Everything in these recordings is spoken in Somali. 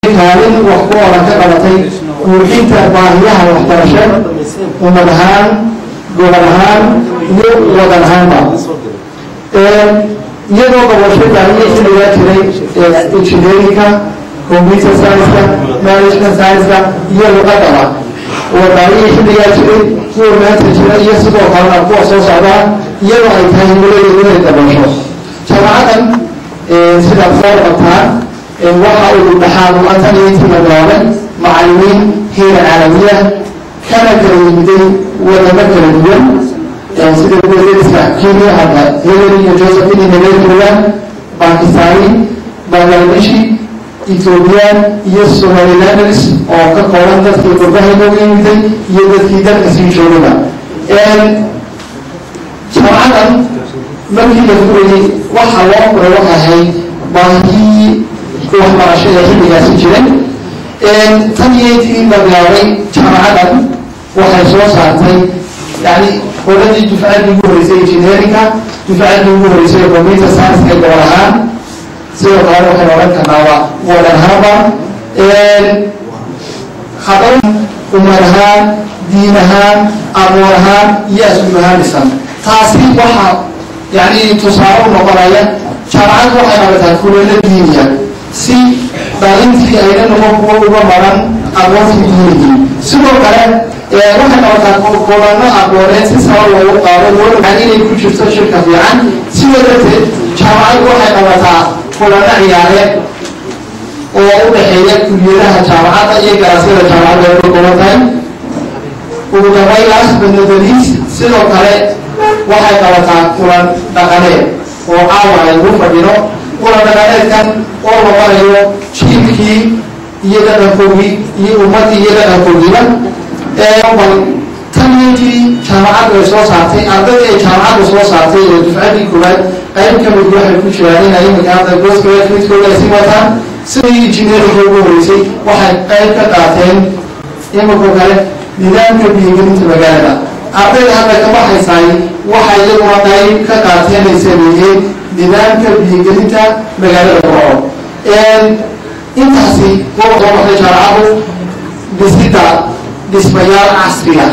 kaalin wax ku oran ka qabatay buuxinta baahiyaha waxbarasho ummad ahaan gobol ahaan iyo wadan ahaanba iyadoo gobosho baahiya xilligaa jiray engineerinka computer science-ka management science-ka iyo luqadaba oo baahiya xilligaa jiray kuwa maanta jira iyo sidoo kalena kuwa soo socdaa iyadoo ay tahay himiladeedu inay gobosho jaamacadan sidaad soo qabtaan waxa uu dhaxaad u-antan iyo intii magaabay macallimiin heera caalamiya kana kala yimiday wadamo kala duwan sida kuwaiska kenya hadda hillary iyo josephine nigeria bakistani bangladeshi ethoobiyan iyo somalilanders oo ka kooban dadkii qurbaha inooga yimiday iyo dadkii dalka sii joogaba jamcadan markii la furayay waxa loo furay waxay ahayd baahiyii waxbarashada xilligaasi jiray tan iyo intii magaabay jaamacadan waxay soo saartay yani qoladii dufcaddii ugu horeysay engineerinka dufcaddii ugu horeysay computer science-ka gobol ahaan sidoo kale waxay odhan karnaaba wadan ahaanba haddana umar ahaan diin ahaan aqoon ahaan iyo asluub ahaan dhisan taasi waxaa yani tusaale u noqonaya jaamacad waxay qabataa kulelo diiniya si baalintii ayna noqon kuwa uga maran aqoontii diinigii sidoo kale waxay qabataa kulano aqooneed si saba loogu qaado walaaan inay ku jirto shirka fiican sidoo darteed jaamacaddu waxay qabataa kulano ciyaareed oo u dhexeeya kuliyadaha jaamacadda iyo garasyada jaamacadda ay ka kooban tahay ugu dambeyn last but not the least sidoo kale waxay qabataa kulan dhaqaneed oo caawa ay ugu fadhino kulan dhaqaneedkan oo noqonayo jiilkii iyo dhaqankoogii iyo ummaddii iyo dhaqankoogiiba bal tan intii jaamacaddu ay soo saartay ardaydii ay jaamacaddu soo saartay ee dufcaddii koowaad qayb ka mid waxay ku jiraan in imika hadda goosgraduatekooda ay sii wataan sidii engineerinka ugu horeysay waxay qayb ka qaateen imikoo kale nidaamka biyogelinta magaalada ardayda hadda ka baxaysaay waxay iyaguna qayb ka qaateen ay sameeyeen nidaamka biyogelinta magaalada burco intaasi waa soo baxday jaamacaddu dhisida dhismayaal casriga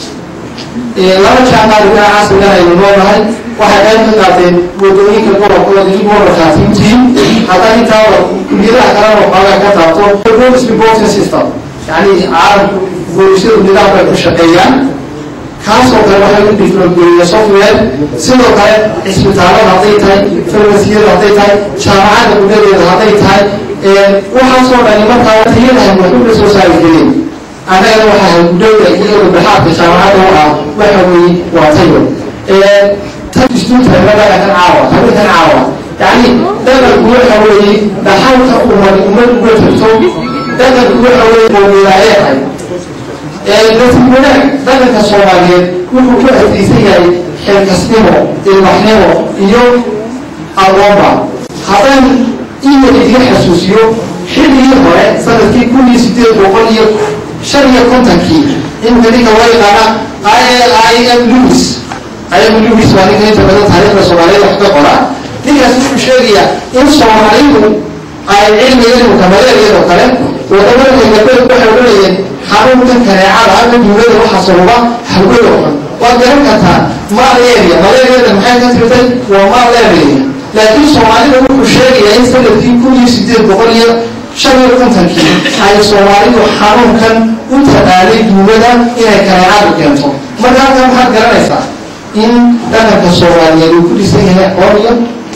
laba jaamacadka casrigan aynu noolahay waxay qayb ka qaateen wadooyinka gobolkooda dib uwarkaatintiin haddana intaa kuliyadaha kalena waxoogaa ka taabto police reporting system yani caalamku boolisyadu nidaam bay ku shaqeeyaan kaasoo kale waxay u diflogeliya software sidoo kale cisbitaalada hadday tahay farmasiyada hadday tahay jaamacadda gudadeeda hadday tahay waxaasoo dhani markaa tayadahay waxuga soo saari gelin annagana waxaa gudowda iyo dhaxaadka jaamacadda u ah waxa weeye waa tayo tan istuuntayna dhaqankan caawa habinkan caawa yani dhaqanku waxa weeye dhaxalka umad ummad uga jirto dhaqanku waxa weeye moomilaayeenhay nasiib wanaag dhaqanka soomaaliyeed wuxuu ku adkeysan yahay xilkasnimo ilbaxnimo iyo aqoonba haddaan ina idiga xasuusiyo xilligii hore sanadkii kun iyo sideed boqol iyo shan iyo kontonkii imika ninka loo yaqaana i m lewis i m lewis waa ninka inta badan taariikhda soomaaliyeed wax ka qora ninkaas wuxuu sheegayaa in soomaalidu ay cilmiga imika maleeriyadoo kale wadamada galbeed waxay odhanayeen xanuunkan kaneecada ama duulada waxa sababa hawada xun waad garan kartaa malaria malariada maxay ka tirtay waa malaria laakiin soomaalida wuxuu sheegayaa in sanadkii kun iyo sideed boqol iyo shan iyo kontonkii ay soomaalidu xanuunkan u taqaanay duulada inay kaneecadu keento marka halkan waxaad garanaysaa in dhaqanka soomaaliyeed uu ku dhisan yahay aqoon iyo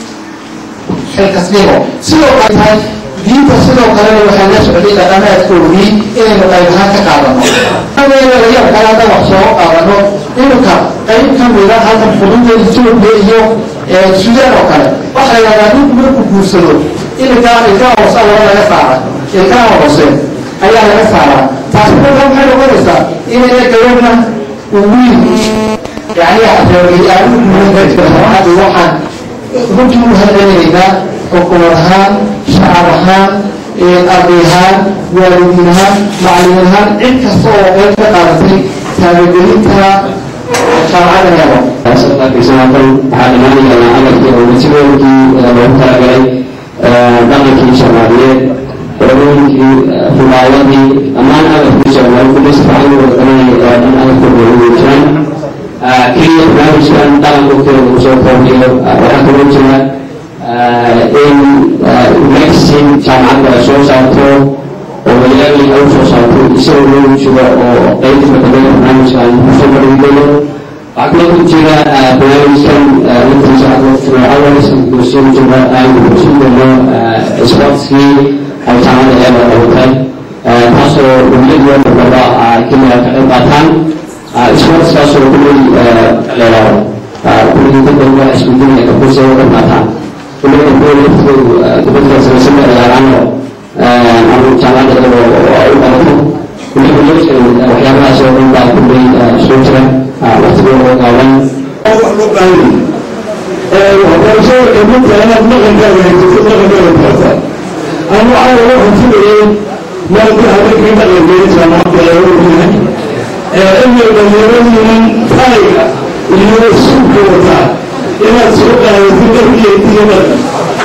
xilkasnimo sidoo kale tahay diinta sidoo kalena waxay la socday dhaqanaadkoodii inaynu qayb ahaan ka qaadano yaab kale hadda wax soo qaadano iminka qayb ka mida halkan xuduudda etoobiya iyo suudaan oo kale waxay lagaa ninku markuu guursado iminka ilkaha hoose laba laga saara ilkaha hoose ayaa laga saaraa taasi marka maxay noqonaysaa inayna gabadhna wiil yani aanu waxaan runtii u hadlaynaynaa xukuumad ahaan shacab ahaan arday ahaan waalidiin ahaan macalimiin ahaan cid kasta oo qayb ka qaadatay taabagelinta jaamacadda helo example waxaa dhamaanayaa amarkii oo wasigoolkii loogu talagalay dhaqankii soomaaliyeed qolooyinkii rubaayadii dhammaan agabkiisa kulis fiican u wadaganay dhan agabkooda ugu jiraan keliya barnaamijkan dhaqankoodkeeda uu soo koobiyo waxaa kaloo jira in magazine jaamacadda ay soo saarto oo wayaalii ay usoo saarto isagoo loogu jiro oo qeybta badaya barnaamijkan kusoo bandhigayo waxaa kaloo ku jira barnaamijkan laftiisa awalis kusoo jira aynu kusin doono sportskii ay jaamacadda eeba qabatay taasoo dowladda darbaba keliya ka qayb qaataan sportskaasoo kuley leelaado kuley dadka waa isbedinaya kakursi uga qayb qaataan kuley kuwa laftoodu dibadda samaysan ciyaaraano ama jaamacadda iyadoo ay u qalato kuley kuley waxyaabahaas oo dhan baa kuley soo jira waqtigooda gaaban waxbarashada kamidta inaad dhaqankaaga haysato dhaqankaaga barata ama waxaa laga xunfinayay maadka habeenkii dhaqankeeda jaamacadda ee u yahay inay dhalinyaradiinan taayga iyo suuka wataa inaad soo qaadatid dharkiyo iyo dhaqan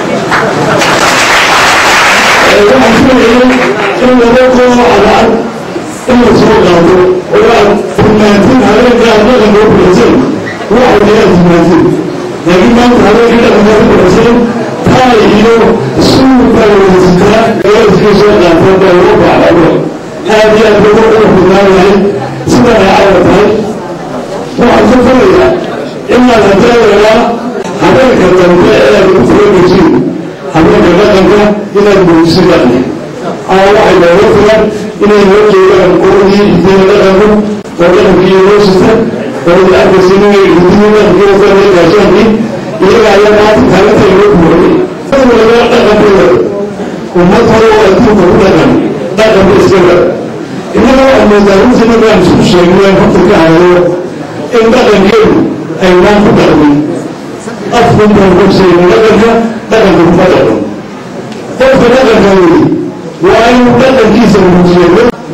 waxaan filayay in laba koo cadaan in la soo qaato oo aad tilmaantid habeenkaa dhaqanka u bixisan waxay inaad tilmaantid laakiin maanta habeenkii dhaqanka u bixisan taay iyo suuka wadataa gaadiskii soo qaata baa loo bacdado aad iyo aad ugu qurux badnaanahay sida ay cawa tahay waxaan ka filayaa inaad hadeedayaa habeenka dambe ee aad ku furogajiin habeenka dhaqanka inaad muujiso dhaqanka ama waxay looga filan inay loo jeedaan qoladii hidiya dhaqanku oo dhaqankii loo sita oo arkaysa inay hidiya dhaqankii wataan gaashaankii iyaga ayaa maanta taalinta loo buuxiyey walaga dhaqankooda ummad hore oo adduunka ku dhaqan dhaqanka iskaga innaga waxaa moodaa runtii markaan isku sheegnay horta ka hadlo in dhaqankeedu aynaan ku dhaqmin afkun baan ku sheegna dhaqanka dhaqanka kuma dhaqan qofka dhaqanka weli waa inuu dhaqankiisa muujiyo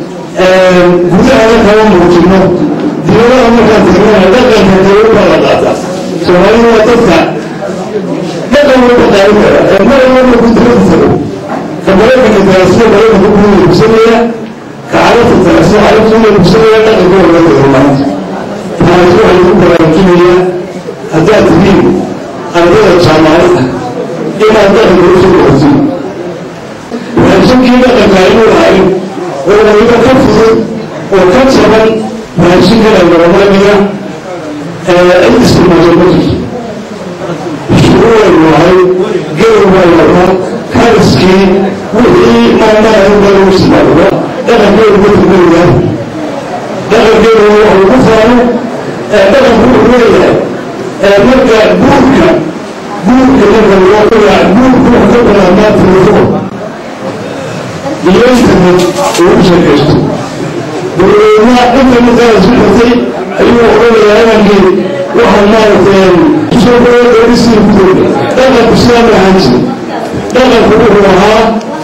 gudahana kama muujino dibadaha markaan tagnana dhaqanka kale u kala qaata soomaalida waa dadka dhaqan walba qaadan kara ee mar walba ku dibada tago ka maraykanka taasida maraykanka ku kusanaya ka carabta taasida carabta kusanaya dhaqankooda laga hormaanta taasi waxay ku baraarujinayaa haddaad tihiin ardada jaamacadda inaad dhaqanka usoo dhowrtin raashinkii dhaqanka inuu lahayn oo waliba ka fudud oo ka jaban raashinkana noqonaya cid isticmaasho ma jirto shuruuray lahay gawr baa lahaa kariskii wixii maamaha baa lagu isticmaalo dhaqankeedu ma turmayaa dhaqankeedu wuxuu ku faano dhaqanku wuxuu leeyahay marka guurka guurka marka loo qoyaa guurku wuxuu ka bilaabmaa telefoon iyo internet ugu sheekaysto dowladna internetaa isku xirtay ayuu odhanayaa inankii waxa maaragtay soo dhawo dowlisii ku dowda dhaqanku sidaa ma ahaan jiri dhaqanku wuxuu ahaa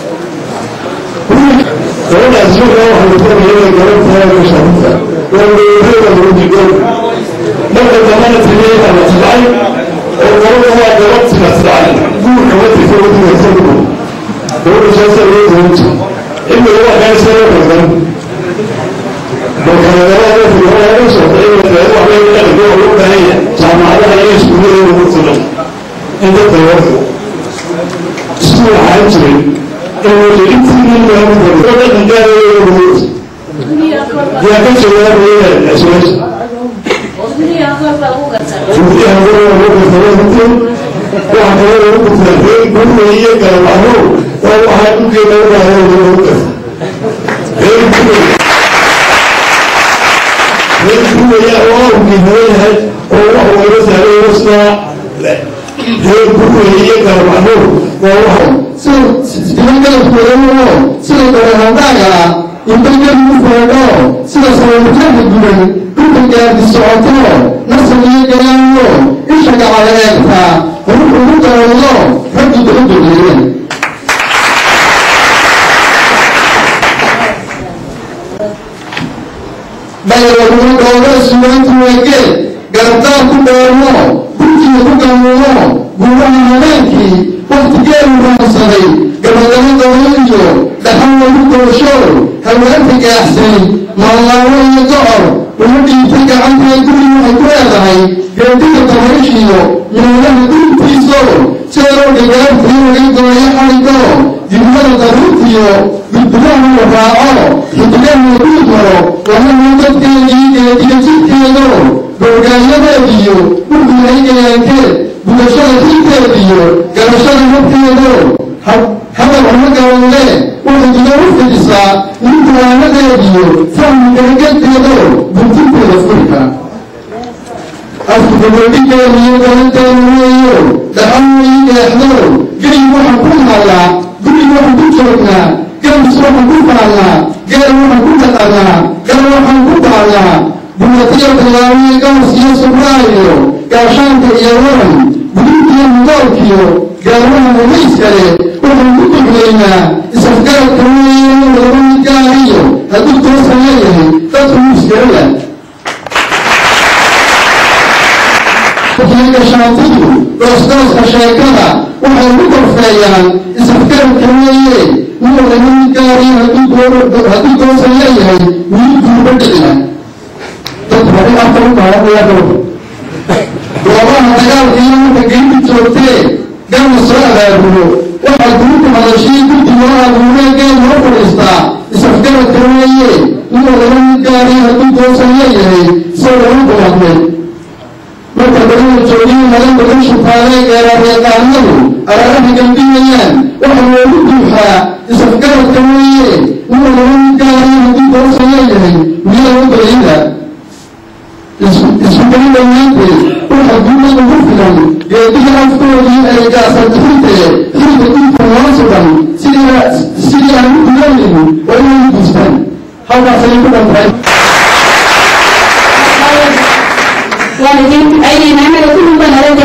gabadhaas markaa waxa la doonaya inay gaban tahay ka shaabta waa dowladeeda lagu digoon marka dambana tigay baa la tabcay oo gabadha waa gabad tina tabcay guurka ma tigta wadiga isagu gabadha saasaa loo doon jira إلا هو كان سنة مثلا وكان هذا في الوضع يوسف إلا هو عليه لك هو هو هي جامعة على إيش كل يوم مثلا أنت توفى اسمه عاجل إنه جئت من يوم مثلا فقد كان يوم يا كم شباب هي الأسواس Dunia aku baru kata. Jadi aku mau bertemu itu, wah kalau aku bertemu, aku iya kalau aku, kalau aku kita udah ada bertemu. Hei bu, hei bu ya Allah kita lihat, Allah Allah saya usna, hei bu iya kalau aku, kalau 是别人跟我说的哦，是个很大呀，你们跟我说的，是个什么看的人，不能给你说的，那是你个人哦，你说干嘛来他，我们不能找哦，他不懂懂的人。bayalagumadooda suwaantu wegee garabtaa ku dheermo burkiga ku gamuumo guuraha habeenkii waktigeedu raansaday gabadabadooda iyo dhaxan lagu doosho haweenka gaaxsay maallaawo iyo gocor uma dhiibtay gacantee guri waxay ku leedahay geediga dabayshiyo meelaha dhulkiiso jeeroo dhigaartii laga gooyo xaligo dibnada daruurtiyo gudburaha la raaco xidigaha lagu maro lahana dadkeedii geediyo jidkeedo googaayadeediyo dhulkulaygayaankeed bulashada xilkeediyo garashada habkeedo hadal uma gabanle waxay iga u fidisaa ninkuwaanadeediyo fahmi garageedkeedo buntinteeda furka afkugabadhigeediyo galanteeda weeyo dhaxan ii eexdo gerig waxaan ku naalaa gurig waxaan ku joognaa gabis waxaan ku faallaa geel waxaan ku dhaqanaa gal waxaan ku baalnaa bulatiyo bilaawiyo gaas iyo subraayo gaashaanka iyo waran gudinkiyo mudoolkiyo gaarmaha rumayskale waxaan ku duglaynaa isafgaradka weeye laba midgaariyo hadduu toosan leeyahay dadku muskala gashaantidu goosgooska sheekada waxay ku korfeeyaan isafgaradka weeye nin laba midgaariyo hadduu toosan leeyahay wiilkuuba dhicina dad hore afka u baahanaya goobaha dagaalka iyo marka geynta joogtee gama soo abaabulo waxaa guruka hadashii guddi loo abuuree geel loo fadhiistaa isafgaradka weeye inuu laba mid gaariy hadduu toosan leeyahay soo lagu kuladmay marka badana joogiyo madan badan shubtaalee geerareeqaanadu araaraha gambinayaan waxaa loogu duuxaa isafgaradka weeye inuu laba mid gaariy hadduu toosan leeyahay miyaa u bayida isugeli dhammaanteed waxa guudan ugu filan geediga afkoodii ay gaasantixintee xilka dhulka loo sugan sidii aan u gudanaynin waa inay guustaan halkaasay ku dhantahay waalidiinta ayay maxamed ku dhunban